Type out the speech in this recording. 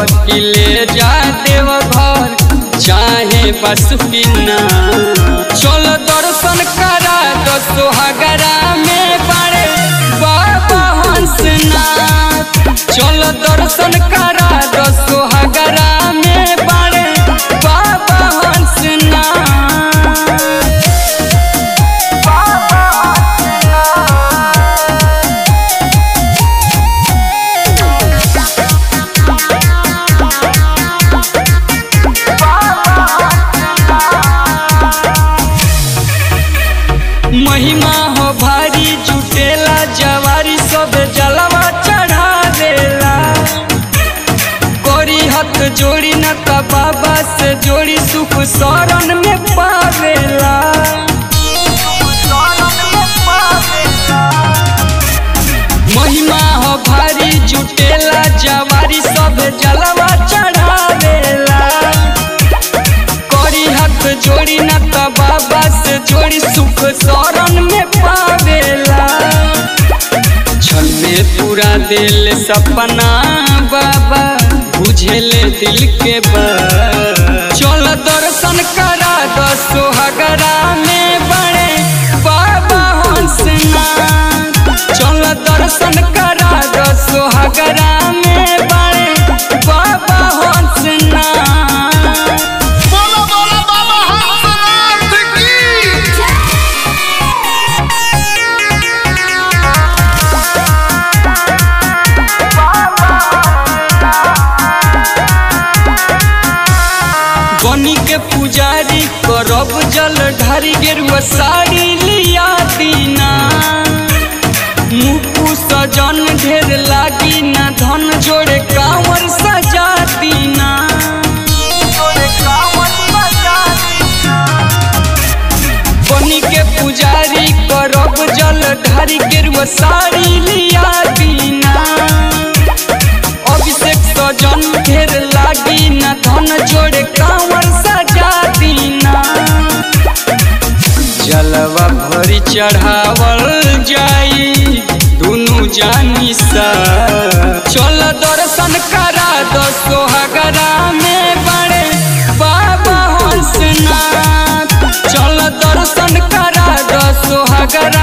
कि ले जा देव घर चाहे बसुकिना चल दर्शन करा दो सोहगरा में बड़े बाबा हंसनाथ चल दर्शन करा दो सोहगरा में बड़े बाबा हंसनाथ महिमा हो भारी जुटेला जवारी सब जलवा चढ़ा देला कोरी हाथ जोड़ी न त बाबा से जोड़ी सुख शरण में पावेला महिमा हो भारी जुटेला जवारी सब जलवा चढ़ा देला कोरी हाथ जोड़ी न त बाबा से जोड़ी सुख शरण में पावेला क्षण में पूरा दिल सपना बाबा बुझेले दिल के बात चल दर्शन करा दो सोहगरा में बड़े बाबा हंसनाथ चल दर्शन करा दो सोहगरा में बड़े बाबा हंसनाथ बोलो बोलो बाबा हंसनाथ की बनी के पुजारी करब जल ढारी गेरुआ साड़ी लिया दीना मुकु सजन ढेर लागी ना धन जोड़े कांवर सजा दीना बनी के पुजारी करब जल ढारी गेरुआ साड़ी लिया दीना अभिषेक सजन ढेर लागी न धन जोड़े कांवर सजा दीना जलवा भरी चढ़ावल जाई दुनु जानी सा चल दर्शन करा दो सोहगरा में बड़े बाबा हंसनाथ चल दर्शन करा दो सोहगरा